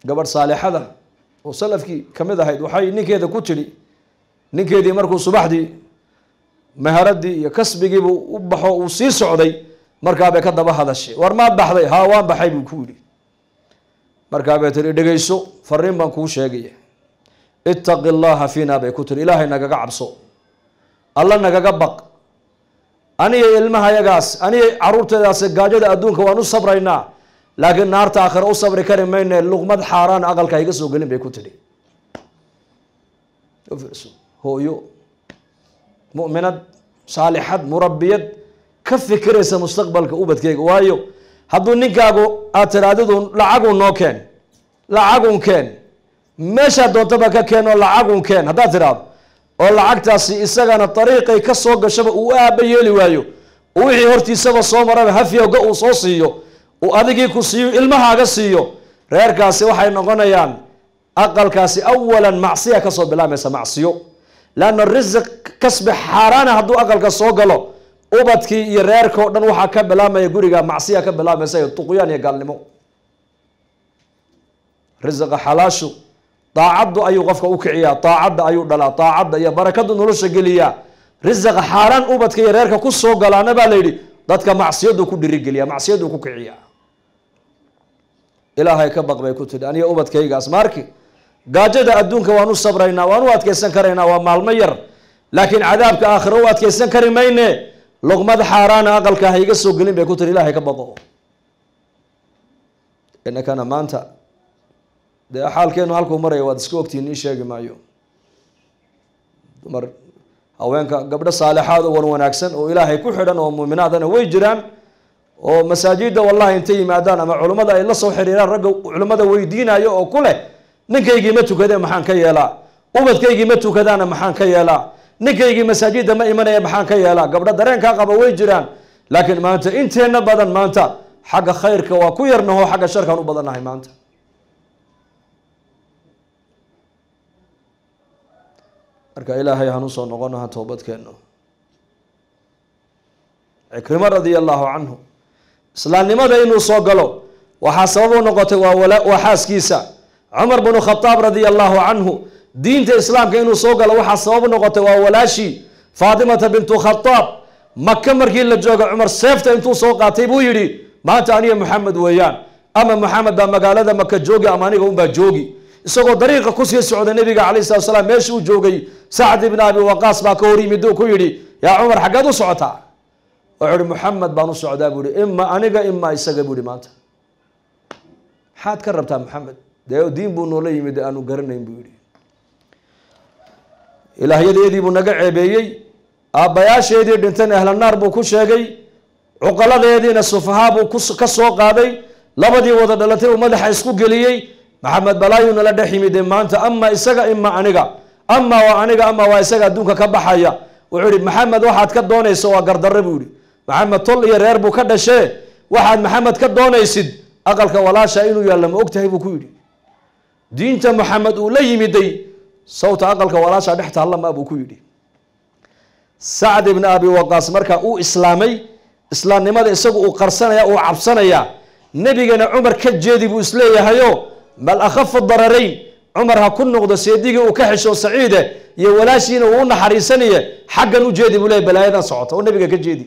gabadh saalixada oo salafkii ka mid ahayd waxay ninkeeda ku tidhi ninkeedii markuu subaxdii maharadii iyo kasbigiibuu u baxo uu sii socday markaabay ka daba hadashay war maad baxday haa waan baxay buu ku yidhi markaabay tihi dhegeyso fariin baan kuu sheegaya ittaqi allaha fiina bay ku tihi ilaahay nagaga cabso alla nagaga baq aniga ilmahayagaas aniga caruurteedaas gaajada adduunka waan u sabraynaa laakiin naarta aakhira u sabri kari mayne luqmad xaaraan aqalka iga soo gelin bay ku tidhi hooyo mu'minad saalixad murabiyad ka fikiraysa mustaqbalka ubadkeyga waayo hadduu ninkaagu aad tiraadidu lacagun noo keen lacagun keen meeshaa doontaba ka keen oo lacagun keen haddaad tidhaahdo oo lacagtaasi isagana dariiqay ka soo gashaba uu aaba yeeli waayo oo wixii hortiisaba soo maraba hafyowga uu soo siiyo uu adigii ku siiyo ilmahaaga siiyo reerkaasi waxay noqonayaan aqalkaasi awalan macsiya kasoo bilaabmaysa macsiyo leanna risiq kasbi xaaraana hadduu aqalka soo galo ubadkii iyo reerka o dhan waxaa ka bilaabmaya guriga macsiya ka bilaabmaysa iyo tuqyaan iyo gaalnimo risiqa xalaashu daacaddu ayuu qofka u kiciyaa daacadda ayuu dhalaa daacadda iyo barakadu nolosha geliyaa risiqa xaaraan ubadka iyo reerka ku soo galaana baa la yidhi dadka macsiyadu ku dhirigeliya macsiyadu ku kiciya ilaahay ka baq bay ku tidhi aniga ubadkaygaas maarki gaajada adduunka waan u sabraynaa waan u adkeysan karaynaa waa maalmo yar laakiin cadaabka aakhira u adkeysan kari mayne luqmad xaaraana aqalka ha iga soo gelin bay ku tihi ilaahay ka baqo inakana maanta dee xaalkeenu halkuu maraya waad iska ogtihiin ii sheegi maayo dumar haweenka gabdho saalixaad oo wan wanaagsan oo ilaahay ku xidhan oo muuminaadana way jiraan oo masaajida wallahi intay yimaadaan ama culummada ay la soo xiriiraan ragga culummada weydiinayo oo ku leh ninkaygii ma tukadee maxaan ka yeelaa ubadkaygii ma tukadaana maxaan ka yeelaa ninkaygii masaajida ma imanaya maxaan ka yeelaa gabdho dareenkaa qaba way jiraan laakiin maanta inteenna badan maanta xagga khayrka waa ku yarnaho xagga sharkaan u badannahay maanta marka ilaahay hanu soo noqonaha toobadkeenno cikrimo radia allahu canhu islaamnimada inuu soo galo waxaa sabab u noqotay waa xaaskiisa cumar bnu khadaab radia allahu canhu diinta islaamka inuu soo galo waxaa sabab u noqotay waa walaashii faatimata bintu khadaab maka markii la jooga cumar seefta intuu soo qaatay buu yidhi maanta aniga maxamed weeyaan ama maxamed baa magaalada maka joogi ama aniga unbaa joogi isagoo dariiqa kusii socda nabiga calayh salatu salaam meesha uu joogay sacd ibn abi waqaas baa ka hor yimid uu ku yidhi yaa cumar xaggeed u socotaa wuxuu ihi maxamed baan u socdaa buu ihi ima aniga ima isaga buu ihi maanta maxaad ka rabtaa maxamed dee diin buu noola yimid aanu garanayn buu yihi ilaahyadeedii buu naga ceebeeyey aabbayaasheedii dhintan ahlanaar buu ku sheegay cuqaladeediina sufahaa buu ka soo qaaday labadii wada dhalatay uu madaxa isku geliyey maxamed balaayuu nala dhex yimide maanta ama isaga ima aniga ama waa aniga ama waa isaga adduunka ka baxaya wuxuu ihi maxamed waxaad ka doonayso waa gardarre buu yihi maxamed tol iyo reer buu ka dhashee waxaad maxamed ka doonaysid aqalka walaasha inuu yaalla ma og tahay buu ku yidhi diinta maxamed uu la yimiday sawta aqalka walaasha dhex taallama buu ku yidhi sacd ibn abi waqaas markaa uu islaamay islaamnimada isagu uu qarsanaya uu cabsanaya nebigana cumar ka jeedi buu isleeyahayo bal akhafu dararayn cumar ha ku noqdo seedigii uu ka xesho saciide iyo walaashiina uu u naxariisanaye xaggan u jeedi buu leeyahy balaayadan socota oo nebiga ka jeedi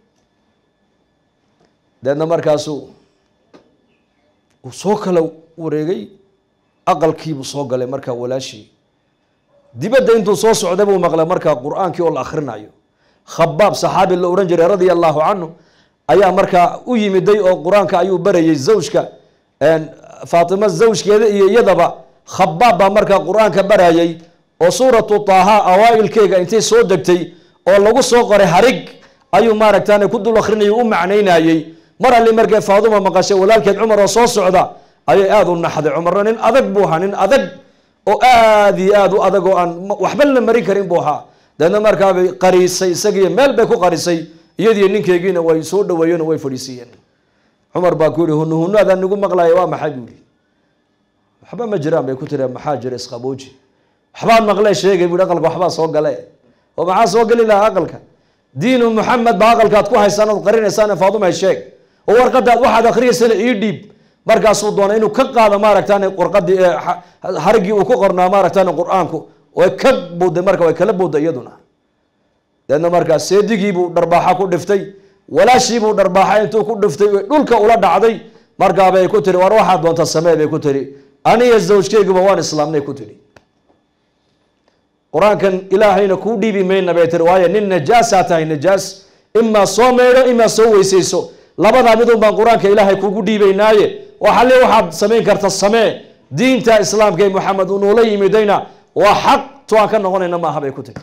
deedna markaasuu uu soo kala wareegay aqalkiibuu soo galay markaa walaashii dibadda intuu soo socday buu maqlay markaa qur-aankii oo la akhrinayo khabaab saxaabi la odhan jiray radia allahu canhu ayaa markaa u yimiday oo qur-aanka ayuu barayay zawjka faatimo zawjkeeda iyo iyadaba khabaab baa markaa qur-aanka barayay oo suuratu taaha awaailkeega intay soo degtay oo lagu soo qoray harig ayuu maaragtaan ku dul akrinayay u macnaynayey mar alli markay faaduma maqashay walaalkeed cumar oo soo socda ayay aada u naxday cumarna nin adag buu ahaa nin adag oo aada iyo aada u adag oo aan waxba la marin karin buu ahaa deedna markaabay qariisay isagiiyo meel bay ku qarisay iyadiiyo ninkeygiina way soo dhaweeyeen oo way fadhiisiiyeen cumar baa ku yihi hunu hunaadaan nigu maqlaya waa maxay buu yihi waxba ma jiraan bay ku tiri maxaa jira isqabooji waxbaan maqlee sheegay bui aqalka waxbaa soo gale oo maxaa soo geli lahaa aqalka diinu muxamed baa aqalkaad ku haysaan ood qarinaysaan faadumay sheeg oo warqadaad waxaad akhriyaysana ii dhiib markaasuu doonay inuu ka qaado maaragtaan qorqadii harigii uu ku qornaa maaragtaan qur-aanku way ka buuday marka way kala buuday iyaduna deedna markaas seedigiibuu dharbaaxa ku dhiftay walaashiibuu dharbaaxa intuu ku dhiftay dhulka ula dhacday markaabay ku tiri war waxaad doonta samee bay ku tiri aniyo zawjkeyguba waan islaamnay ku tiri qur-aankan ilaahayna kuu dhiibi mayna bay tiri waayo nin najaasaa tahay najaas imaa soo meydho imaa soo weysayso labadaa midun baan qur-aanka ilaahay kugu dhiibaynaaye waxalle waxaad samayn karta samee diinta islaamka ee maxamed uu noola yimidayna waa xaq to aan ka noqonayna maaha bay ku tiri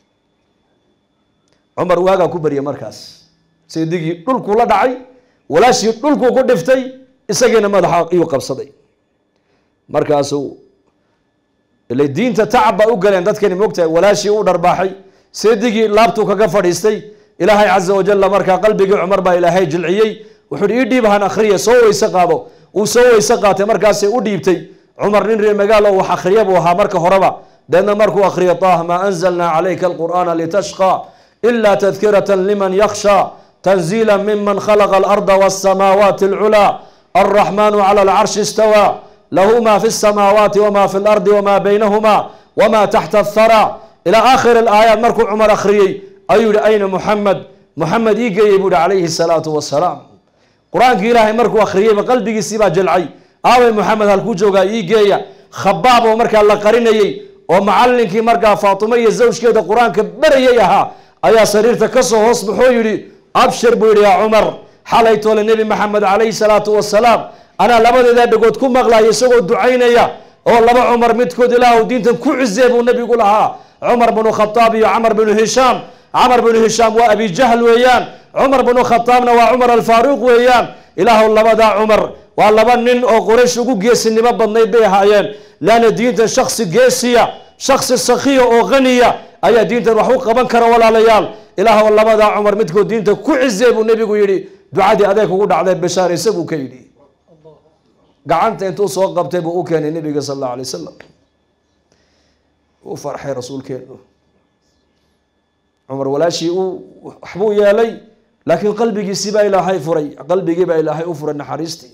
cumar waagaa ku baryay markaas seedigii dhulkuu la dhacay walaashii dhulkuu ku dhiftay isagiina madaxa iyuu qabsaday markaasuu ile diinta tacab baa u galeen dadkani mogtahay walaashii u dharbaaxay seedigii laabtuu kaga fadhiistay ilaahay caza wajalla markaa qalbigii cumar baa ilaahay jilciyey wuxuu ii dhiib han akhriya soo weyse qaado uu soo weyse qaatay markaasay u dhiibtay cumar nin reer magaalo wax akhriya buu ahaa marka horeba deedna markuu akhriya taah maa anzalnaa calayka alqur'aana litashqa ila tadkirata liman yakhsha tanziila miman khalaqa alarda wasamaawaati alculaa alraxmaanu cala alcarshi istawaa lahu ma fi الsamaawaati wma fi اlardi wma baynahuma wma taxta athara ilى aakhir اlaayaat markuu cumar akhriyey ayuu yihi ayna muxamed muxamed ii geeyey buu yihi calayhi الsalaatu wasalaam qur-aankii ilaahay markuu akhriyeyba qalbigiisii baa jilcay aawey muxamed halkuu joogaa ii geeya khabaab oo markaa la qarinayey oo macalinkii markaa faatimo iyo zawjkeeda qur-aanka berayay ahaa ayaa sariirta kasoo hoos baxoo yihi abshir buu yihi yaa cumar xalay toole nebi maxamed calayhi salaatu wasalaam anaa labadeeda dhagood ku maqlaya isagoo ducaynaya oo laba cumar midkood ilaahw diintan ku cizee buu nebigu lahaa cumar bnu khataab iyo camar bnu hishaam camar bnu hishaam waa abi jahl weeyaan cumar bnu khataabna waa cumar alfaaruuq weeyaan ilaahw labadaa cumar waa laba nin oo qoraysh ugu geesinimo badnayd bay ahaayeen laana diintan shaksi geesiya shaksi sakhiya oo qaniya ayaa diintan wax u qaban kara walaalayaal ilaahw labadaa cumar midkood diinta ku cizee buu nebigu yidhi ducadii adeeg ugu dhacday bashaar isaguu ka yidhi gacanta intuu soo qabtay buu u keenay nebiga sal allahu alay wasalam u farxay rasuulkeenu cumar walaashii uu waxbuu yeelay laakiin qalbigiisii baa ilaahay furay qalbigii baa ilaahay u furay naxariistii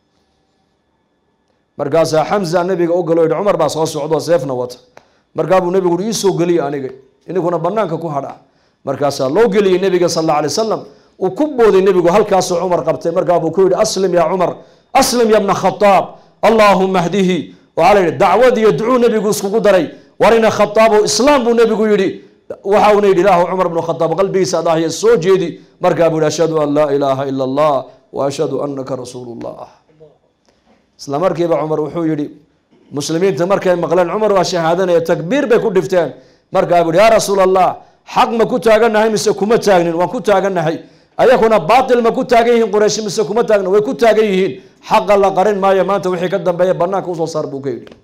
markaasaa xamza nebiga u galo yidhi cumar baa soo socdoo seefna wata markaa buu nebigu uhi iisoo geliya aniga iniguna banaanka ku hadha markaasaa loo geliyey nebiga sal alla alay wasalam uu ku booday nebigu halkaasuu cumar qabtay markaa buu ku yidhi aslim yaa cumar aslim ya bna khataab allaahuma hdihi waxaa la yidhi dacwad iyo ducuu nebigu iskugu daray warina khataabo islaam buu nebigu yidhi waxa uuna yidhi ilaahu cumar bnu khataab qalbigiisa adahya soo jeedi markaa buu yihi ashhadu an laa ilaaha ila allah wa ashhadu anaka rasuulu llah isla markiiba cumar wuxuu yidhi muslimiinta markay maqleen cumar waa shahaadanaya takbiir bay ku dhifteen markaa buu yihi yaa rasuul allah xaq ma ku taagannahay mise kuma taagnin waan ku taagannahay ayakuna baatil ma ku taagan yihiin quraysh mise kuma taagna way ku taagan yihiin xaqa la qarin maayo maanta wixii ka dambeeya banaanka usoo saar buu ka yidhi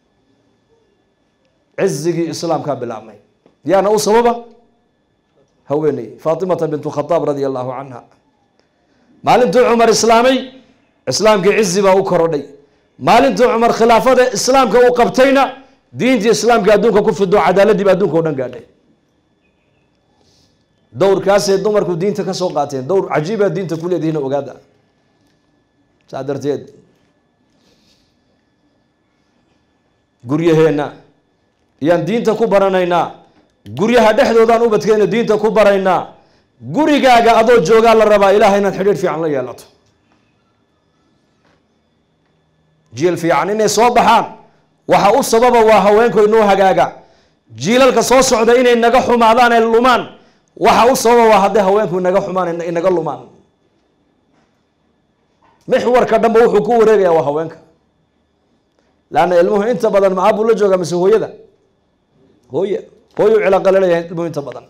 cizigii islaamkaa bilaabmay yaana u sababa haweeney faatimata bintu khataab radia allahu canha maalintuu cumar islaamay islaamkii cizi baa u korodhay maalintuu cumar khilaafada islaamka uu qabtayna diintii islaamka adduunka ku fido cadaaladiiba adduunka o dhan gaadhay dowrkaasay dumarku diinta ka soo qaateen dowr cajiiba diinta ku leedihiin ogaada saa darteed guryaheenna ayaan diinta ku baranaynaa guryaha dhexdoodaan ubadkeena diinta ku baraynaa gurigaaga adoo joogaa la rabaa ilahay inaad xidhiir fiican la yeelato jiil fiican inay soo baxaan waxa u sababa waa haweenku inoo hagaaga jiilalka soo socda inay naga xumaadaan ay lumaan waxa u sababa waa hadday haweenku inaga xumaan inaga lumaan mixwarka dhanba wuxuu ku wareegaya waa haweenka laanna ilmuhu inta badan ma aabuu la joogaa mise hooyada hooya hooyu cilaqa laleeyahay ilmuhu inta badan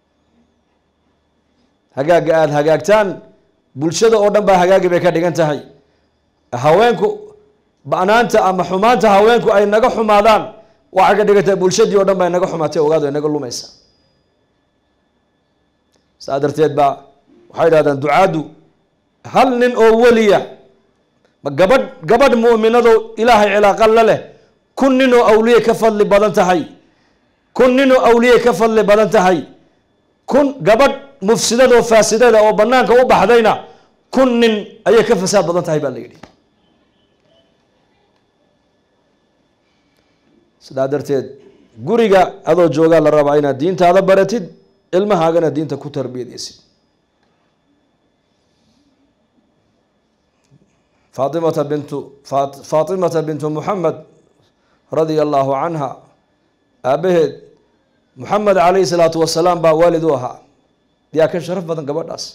hagaaga aada hagaagtaan bulshada oo dhan baa hagaagi bay ka dhigan tahay haweenku banaanta ama xumaanta haweenku ay naga xumaadaan waxay ka dhigan tahay bulshadii oo dhan baa inaga xumaatay ogaado inaga lumaysa saa darteed baa waxay idhahdaan ducaaddu hal nin oo weliya gabadh gabadh mu'minado ilaahay cilaaqa la leh kun nin oo awliye ka fadli badan tahay kun nin oo awliye ka fadli badan tahay kun gabadh mufsidada oo faasidada oo banaanka u baxdayna kun nin ayay ka fasaad badan tahay baa la yidhi sidaa darteed guriga adoo joogaa la rabaa inaad diintaada baratid ilmahaagana diinta ku tarbiyadeysid faatimata bintu faatimata bintu muxamed radia allahu canha aabaheed muxamed calayhi salaatu wasalaam baa waalid u ahaa yaa ka sharaf badan gabadhaas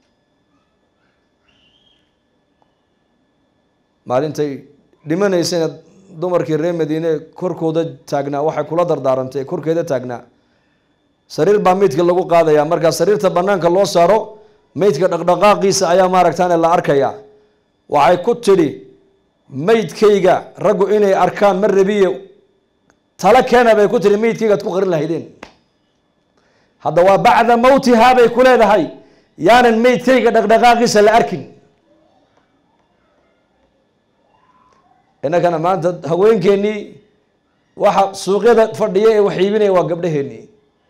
maalintay dhimanaysayna dumarkii reer madiine korkooda taagnaa waxay kula dardaarantay korkeeda taagnaa sariir baa meydka lagu qaadayaa markaa sariirta banaanka loo saaro meydka dhaqdhaqaaqiisa ayaa maaragtaane la arkayaa waxay ku tidhi meydkayga raggu inay arkaan ma rabiye tala keena bay ku tihi meydkaygaad ku qarin lahaydeen hadda waa bacda mawtihaa bay ku leedahay yaanan meydkayga dhaqdhaqaaqiisa la arkin innakana maanta haweenkeennii waxa suuqyada fadhiya ee wax iibinaya waa gabdhaheennii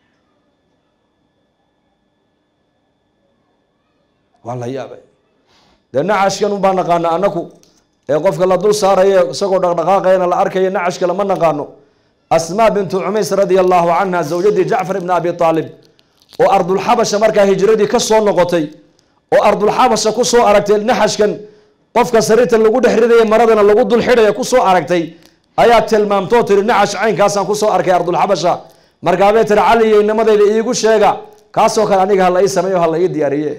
waa la yaabay dee nacashkan unbaa naqaana anaku ee qofka la dul saarayo isagoo dhaqdhaqaaqayana la arkayo nacashka lama naqaano asmaa bintu cumays radia allahu canha zawjadii jacfar ibni abi aalib oo ardulxabasha markaa hijradii ka soo noqotay oo ardulxabasha ku soo aragtay naxashkan qofka sariirta lagu dhex ridaya maradana lagu dul xidhaya kusoo aragtay ayaa tilmaamtoo tiri nacash caynkaasaan kusoo arkay ardulxabasha markaabay tiri caliyo inamadayda iigu sheega kaasoo kale aniga hala ii sameeyo hala ii diyaariye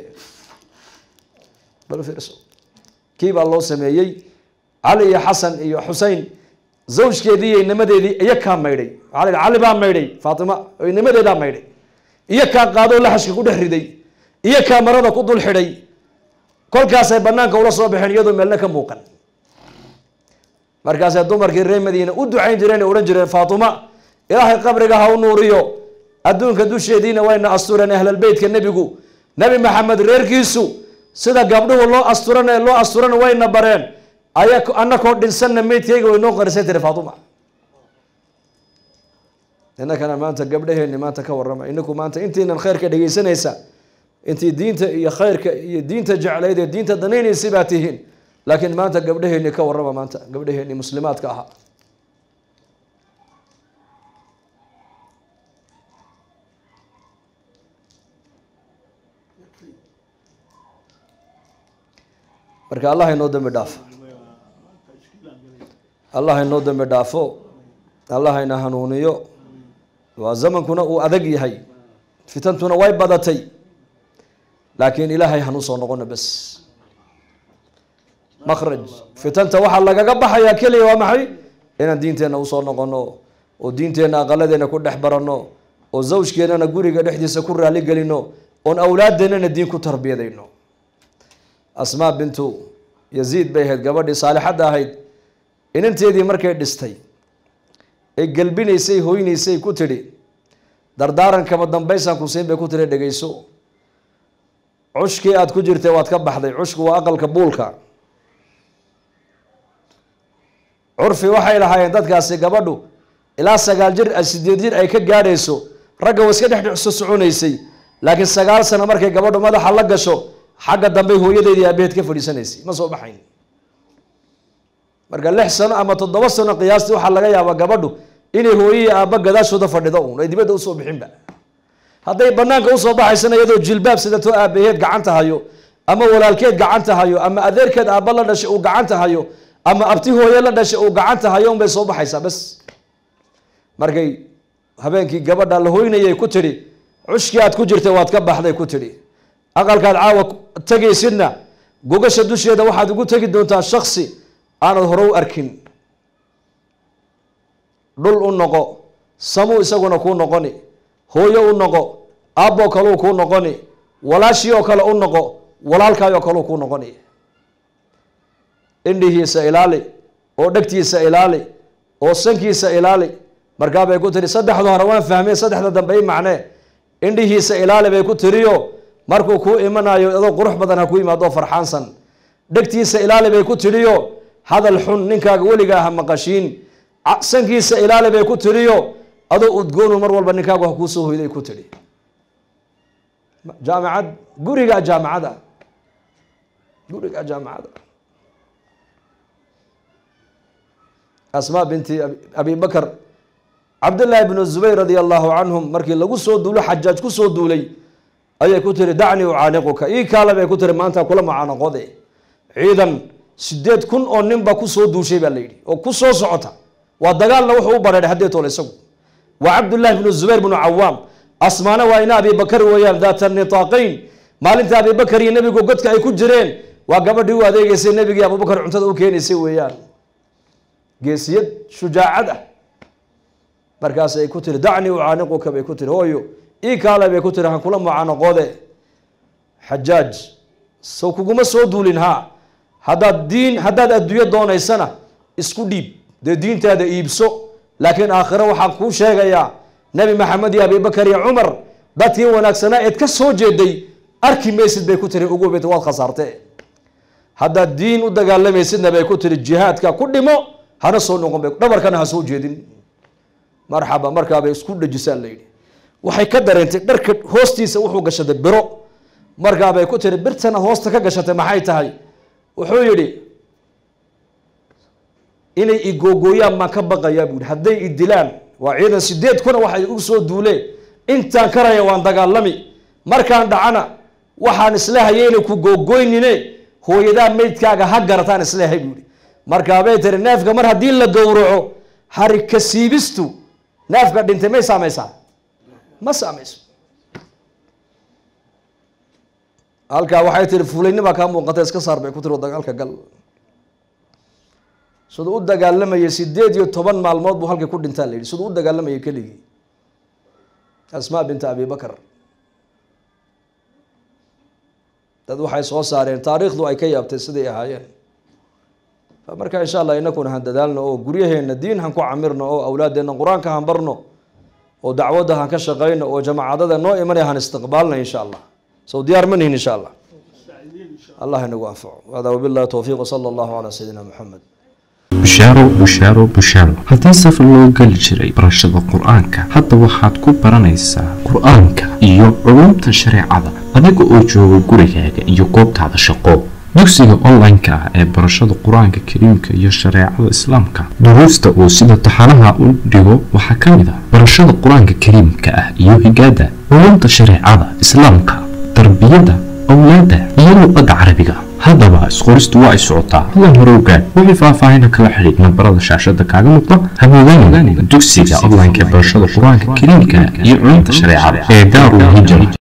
bal fiirso kii baa loo sameeyey cali iyo xasan iyo xusein zawjkeedii iyo inamadeedii iyo kaa maydhay waxaa la yidhi cali baa maydhay faatima oo inamadeedaa maydhay iyo kaa qaadoo laxashka ku dhex riday iyo kaa marada ku dul xidhay kolkaasay banaanka ula soo baxeen iyadoo meelna ka muuqan markaasay dumarkii reer madiina u ducayn jireen odhan jireen faatuma ilaahay qabriga ha u nuuriyo adduunka dusheediina wayna astureen ahlalbeytka nebigu nebi maxamed reerkiisu sida gabdhuhu loo asturan loo asturan wayna bareen aya anakoo dhinsanna meydkayga way noo qarisay tiri faatuma innakana maanta gabdhaheenni maanta ka warrama inaku maanta intiinan khayrka dhegaysanaysa intii diinta iyo khayrka iyo diinta jeclayd ee diinta danaynaysay baa tihiin laakiin maanta gabdhaheenni ka warrama maanta gabdhaheenni muslimaadka ahaa marka allah inoo dambi dhaafo allah inoo dambi dhaafo allah ina hanuuniyo waa zamankuna uu adag yahay fitantuna way badatay laakiin ilaahay hanuu soo noqono bes makraj fitanta waxaa lagaga baxayaa keliya waa maxay inaan diinteenna usoo noqono oo diinteenna aqaladeena ku dhex baranno oo zawjkeennana guriga dhexdiisa ku raali gelino oon awlaadeennana diin ku tarbiyadayno asmaa bintu yaziid bay ahayd gabadhii saalixadda ahayd inanteedii markay dhistay ay gelbinaysay hoynaysay ku tidhi dardaarankama dambaysaan ku siin bay ku tidhi dhegayso cushkii aada ku jirtay waad ka baxday cushku waa aqalka buulka curfi waxay lahaayeen dadkaasi gabadhu ilaa sagaal jir sideed jir ay ka gaadhayso ragga wa iska dhex soconaysay laakiin sagaal sano markay gabadhu madaxa la gasho xagga dambe hooyadeedii aabaheed ka fadhiisanaysay ma soo baxayn marka lix sano ama toddoba sano qiyaastii waxaa laga yaabaa gabadhu inay hooyihii aabba gadaashooda fadhido uun ay dibadda usoo bixinba hadday banaanka usoo baxaysana iyadoo jilbaab sidatoo aabaheed gacanta hayo ama walaalkeed gacanta hayo ama adeerkeed aabba la dhashay uu gacanta hayo ama abti hooye la dhashay uu gacanta hayo unbay soo baxaysaa bas markay habeenkii gabadha la hoynayay ku tidhi cushkii aad ku jirtay waad ka baxday ku tidhi aqalkaad caawa tegaysidna gogasha dusheeda waxaad ugu tegi doontaa shaksi aanad hore u arkin dhul u noqo samuu isaguna kuu noqoni hooyo u noqo aabboo kaleu kuu noqoni walaashii oo kale u noqo walaalkaayoo kaleu kuu noqoni indhihiisa ilaali oo dhegtiisa ilaali oo sankiisa ilaali markaa bay ku tiri saddexda hore waan fahmay saddexda dambe i macnee indhihiisa ilaali bay ku tiriyo markuu kuu imanayo adoo qurux badan ha ku yimaadoo farxaansan dhegtiisa ilaali bay ku tiriyo hadal xun ninkaaga weligaa ha maqashiin sankiisa ilaali bay ku tiriyo adoo udgoonu mar walba ninkaagu ha kuusoo hoyday ku tidhi jaamacad gurigaa jaamacada gurigaa jaamacada asmaa binti abi bakar cabdillaahi bnu zubayr radia allahu canhum markii lagu soo duulo xajaaj ku soo duulay ayay ku tiri dacnii ucaaniquka ii kaale bay ku tiri maanta kula mucaanaqode ciidan sideed kun oo ninba ku soo duushay baa la yidhi oo ku soo socota waa dagaalna wuxuu u bareedhay haddee toole isagu waa cabdullaahi bnu zubayr bnu cawaam asmaana waa ina abibakar weeyaan daata nitaaqayn maalinta abibakar iyo nebigu godka ay ku jireen waa gabadhii u adeegeysay nebigii abubakar cuntada u keenaysay weeyaan geesiyad shujaacad ah markaas ay ku tiri dacnii ucaaniquka bay ku tiri hooyo ii kaale bay ku tiri han kula mucaanaqoode xajaaj sow kuguma soo duulin haa haddaad diin haddaad adduunyo doonaysana isku dhiib dee diintaada iibso laakiin aakhiro waxaan kuu sheegayaa nebi maxamed iyo abibakar iyo cumar dadkii wanaagsanaa eed ka soo jeeday arki maysid bay ku tiri ugu bet waad khasaarte haddaad diin u dagaalamaysidna bay ku tiri jihaadka ku dhimo hana soo noqon bay dhabarkana ha soo jeedin marxaba markaabay isku dhajisaan la yidhi waxay ka dareentay dharka hoostiisa wuxuu gashaday biro markaabay ku tiri birtana hoosta ka gashatay maxay tahay wuxuu yidhi inay igogooyaan maan ka baqayaa buu yihi hadday i dilaan waa ciidan sideed kuna waxay u soo duuleen intaan karaya waan dagaalami markaan dhacana waxaan isleehaya inay ku googoynine hooyadaa meydkaaga ha garataan isleehay buu yihi markaabay tiri neefka mar haddii la gowraco harika siibistu neefka dhintay may saamaysaa ma saamayso halkaa waxay tiri fuulaynima kaa muuqata iska saar bay ku tiri dagaalka gal siduu u dagaalamayay sideed iyo toban maalmood buu halkii ku dhintaa la yidhi siduu u dagaalamayay keligii asmaa binta abibakar dad waxay soo saareen taariikhdu ay ka yaabtay siday ahaayeen marka insha allah inakuna han dadaalno oo guryaheena diin han ku camirno oo awlaadeenna qur-aanka han barno oo dacwadda han ka shaqayno oo jamaacadada noo imanaya han istiqbaalna insha allah sow diyaar ma nihin insha allah allah inagu anfaco hada wabillahi towfiiq wsala allahu calaa sayidina moxamed bushaaro bushaaro bushaaro haddii safar loo geli jiray barashada qur-aanka hadda waxaad ku baranaysaa qur-aanka iyo culumta shareecada adiga oo jooga gurigaaga iyo goobtaada shaqo dugsiga online-ka ah ee barashada qur-aanka kariimka iyo shareecada islaamka duruusta uu sida taxanaha u dhigo waxaa ka mid ah barashada qur-aanka kariimka ah iyo higaada culumta shareecada islaamka tarbiyada awlaada iyo luqada carabiga haddaba isqoristu waa ay socotaa hadan hore ogaad wixii faahfaahina kala xidhiid nambarada shaashada kaaga muuqda hamoodaan dugsiga online-ka ee barashada qur-aanka kariimka iyo culumta shareecada ee daarul hijra